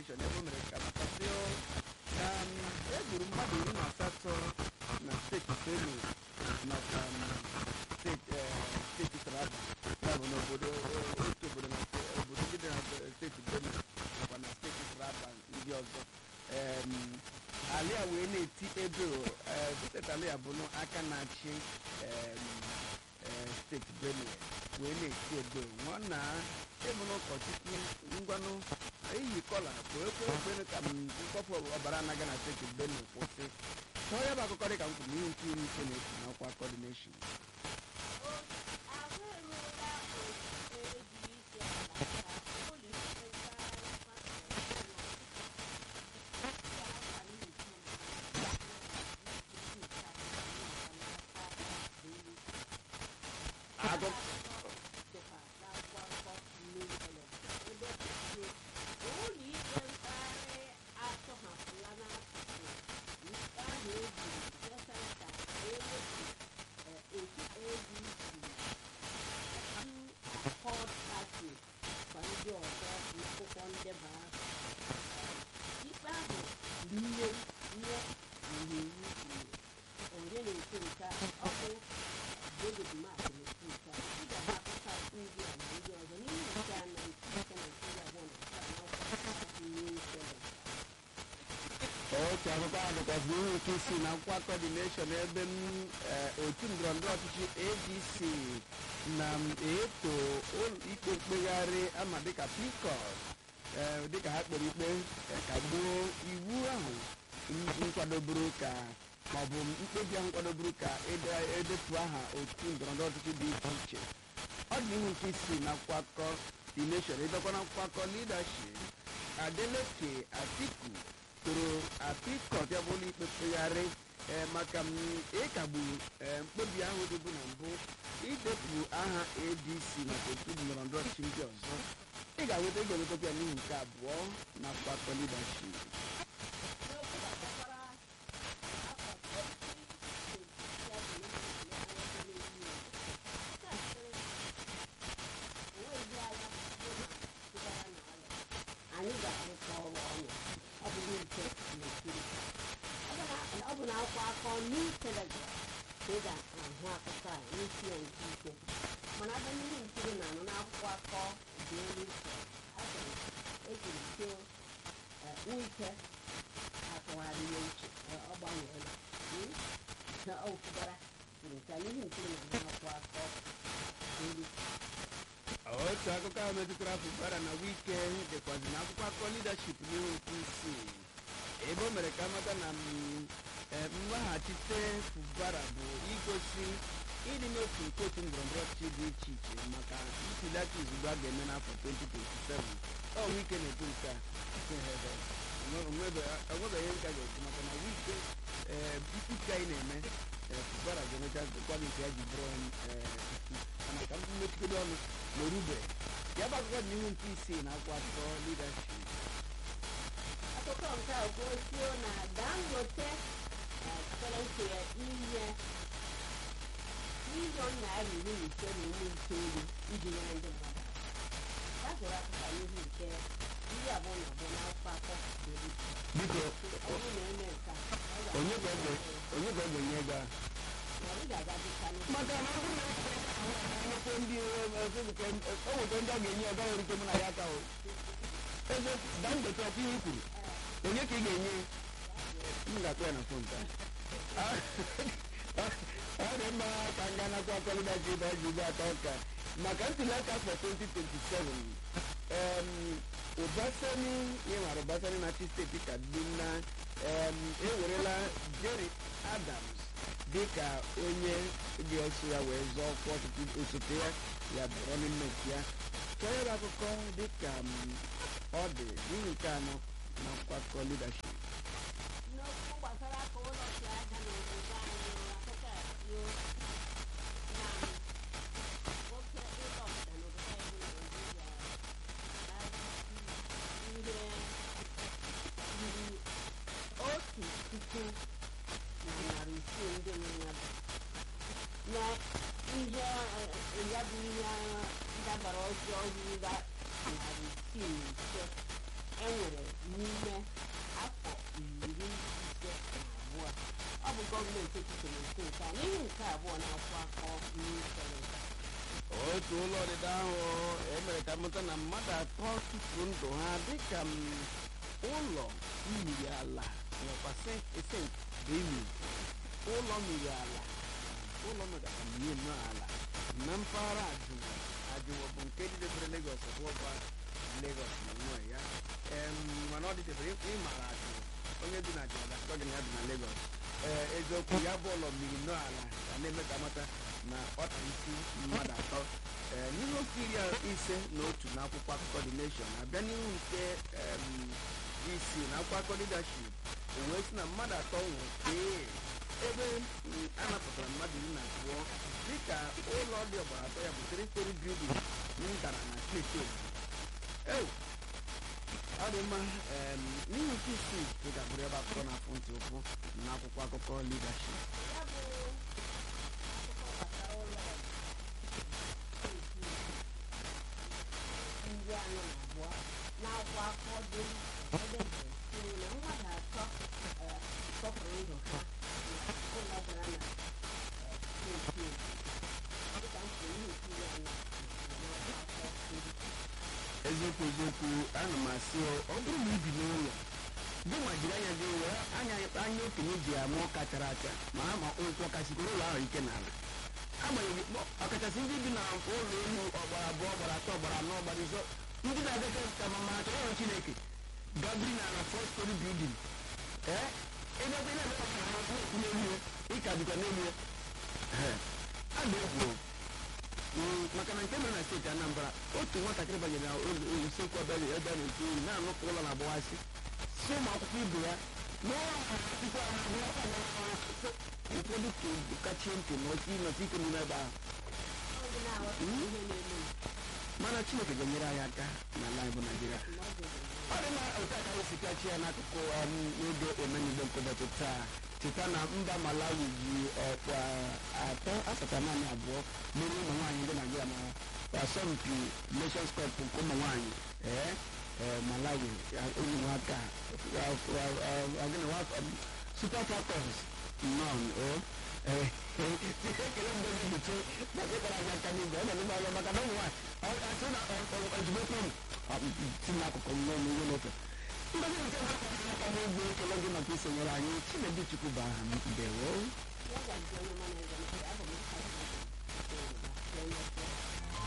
coordination ebe o mere ka matasịo na e gburu mmadụ iri na asatọ na steeti benue nakwa steeti steeti taraba ya bụ n'obodo otu obodo na obodo ndị dị na steeti benue nakwa na steeti taraba ndị ọzọ alia wee na-eti ebe steeti alia bụ aka na-achị steeti benue wee na-eti ebe nwa na ịbụ n'ụkọchukwu ngwanụ eyi kọla wee kwee okpere ka mkpọpụ ọbara anaga na steeti benue kwụsị tọọ ya bụ akụkọ dị ka m kwuru n'ihu nke iri ise na-esi n'ọkwa kọdineshọn otu akụkọ ahụ dịkwazị ihe nke isi na nkwa kọdineshọn ebe m otu ndọrọndọrọ ọchịchị adc na eto ikpe mkpegharị ama dịka pikọt dịka ha kpere ikpe kagbuo iwu ahụ nkwadoburu ka maọbụ mkpebi ahụ nkwadoburu ka edepụ aha otu ndọrọndọrọ ọchịchị dị iche iche ọ dị ihu nke isi na nkwakọ dineshọn ịbịakwa na nkwakọ lidaship adeleke atiku toro apikọt ya bụ ụlọ ikpe mkpegharị maka ịkagbu mkpebi ahụ dịbụ na mbụ idepụ aha adc maka otu ndọrọndọrọ ọchịchị ndị ọzọ ị ga-enweta ị ga-enwetakwa ya n'ihi nke abụọ na mgbakọ lidaship anyị ga-arụkọ ọrụ ọnụ ọ bụ n'ike n'okiri ọ bụ na akwụkwọ akọ new telegram ka ị ga-ahụ akụkọ a n'isi ya nke ike mana abịa ndị nkiri na-anụ n'akwụkwọ akọ dị elu ike asịrị ejiri tio nwike akọgharị ya uche ọ gbanweela na ọ fụbara kwuru nke n'ihi nkiri na n'akwụkwọ akọ dị elu otu akụkọ ahụ metụtara fụbara na wike dịkwazi na akwụkwọ akụkọ lidaship n'ihu nke isii ebe o mere ka amata na mmaghachite fụbara bụ igosi ịdị n'otu nke otu ndọrọndọrọ ọchịchị dị iche iche maka ntuli aka izugbe a ga-eme n'afọ 2027 ọ wike na-ekwu nke a onwebeghị nka ga-ekwu maka na wike mkpuke anyị na-eme fụbara ga-emecha kwado nke ya ji bụrụ mana ka mmechigodo ọnụ n'orube ya bụ akụkọ dị n'ihu nke isii na akwụkwọ akụkọ lidaship akụkọ nke a kwuosio na dangote chọrọ nke ya inye miliọn naira iri na ise na iri itoolu iji nyere ndị mmadụ aka gụrụ akụkọ n'ihu nke iri abụọ na abụọ n'akwụkwọ akọ dịrị biko ọ bụrụ na eme nke a ọ onye ka ọ onye ka ọ ga-enye ego a na ị ga-aga dịka maka na ọ bụrụ na enwekwe ndị o nweta ndị ọ ga-enye ọga nwere ike mụ na ya aka o eze dangote ọkwa ihe i kwuru onye ka ị ga-enye m ga-akpọ ya na fon taa ọ dị mma ka nga nakwa akọlidaji ebe a ji ube atọ ụka maka ntuli aka afọ 2027 em ụbasani ihe mara ụbasani na-achị steeti kaduna em ewerela jerry adams dịka onye dị ọsọ ya wee zọọ ọkwa ọchịchị osote ya ya bụ running mate ya chọọ ya bụ akụkọ dịka ọ dị n'ihi nke anọ na nkwakọ leadership n'okwu gbasara aka ụlọ si aja n'obodo anyị akụkọ a kwuo na oke ụlọ ọdịda n'obodo anyị bụ naijiria ihe yiri otu puku na narị isii ndị mmadụ na ihe eh, ya bụ ihe ndabara ọjọọ ruru narị isii na ise enwere n'ime afọ iri ise na abụọ ọ bụ gọọmenti etiti na-ekwu nke a n'ihi nke abụọ na-akwụ akọ n'usoro otu ụlọ ọdịda ahụ emere ka mụta na mmadụ atọ tụfuru ndụ ha dịka m, ụlọ mmiri ala nwekwa sent emi ụlọ mmiri ala ụlọ nọgara mmiri nọ ala na mpaghara ajụwa ajụwa bụ nke dịdebere Lagos bụọba Lagos na nọ ya em, mana ọ dịdebere ịmara ajụwa onye bi na ajụwa ga-akọ gị na ya bi na Lagos ee eziokwu ya bụ ụlọ mmiri nọ ala ga na-eme ka mata na ọ tara isi mmadụ atọ ee n'ihe okwu iri ise na otu na akwụkwọ akụkọ The Nation abịa n'ihu nke em, isi na akwụkwọ akụkọ leadership wee sị na mmadụ atọ nwụrụ kee ebe mm, a napụtara mmadụ iri na abụọ dịka ụlọ dị ọgbara atọ ya bụ three story building m dara na steeti Ogun. ọ dị mma em, n'ihi nke isii ị ga-abụrụ ebe akụkọ na-afụ ntị ụkwụ na akwụkwọ akụkọ leadership ya bụ akụkọ gbasara ụlọ steeti ndị anọ na abụọ na-akwa akọ dị ebe kwuru na mmadụ atọ eh, tọpụrụ ndụ ha na ụlọ dara na eh, steeti Ogun. dịka m kwuru ihe nkiri anyị na-akwa akọ ndị eziokwu eziokwu ana m asị ọ ọ bụrụ na ibi n'ụlọ gị nwa jiri anya gị were anya anya okenye ji ama ọka chara acha ma ha ma ụkwụ kasịkwara ụlọ ahụ ike n'ala agbanyeghị kpọ- ọkachasị ndị bi na ụlọ elu ọgbara abụọ ọgbara atọ ọgbara anọ ọgbara izo ndị na-adịka ka ma ma chọrọ ọrụ chineke gabiri na ala fọst story building ee ebe ebe na-eme ka ha na-ekwu n'elu ya ịka dịkwa n'elu ya Ee, a na-ekwu Mm, maka na nke mere na steeti anambra otu nwatakịrị banyere na ụlọ usekwu ebe ebe a na-ekwu oyi na-anụpụ ụlọ na-agbawasị si ụmụ akwụkwọ ibe ya n'ụlọ akwụkwọ ụfọdụ kachie ntị nọsi nọsi ike n'ime ebe ahụ ọ dị na-aghọta ihe na-eme mana chineke ga-enyere anyị aka n'ala anyị bụ naijiria na ọ dị ọ dị na otu aka esi kachi ya n'akụkụ um, n'oge omenigbo nke ụbọchị taa cheta na mba malawi ji ọkpa atọ asatọ naanị abụọ merie ụmụ nwaanyị ndị naijiria na asọmpi nations cup nke ụmụ nwaanyị ee ee malawi onye nwaka super falcons nọn o ee ekele mgbe gị buche maka ịkpara anyị aka n'igwe ọ na-eme ọrụ maka na ụmụ nwaanyị asị na ozugbo kwuru si n'akụkụ m n'ọnụ ihe n'ofe mgbe nke aka n'igwe ekele gị maka isonyere anyị chinedu chukwu bụ aha m ndewo ya ga-adị onye ọma na-ege ntị abụ m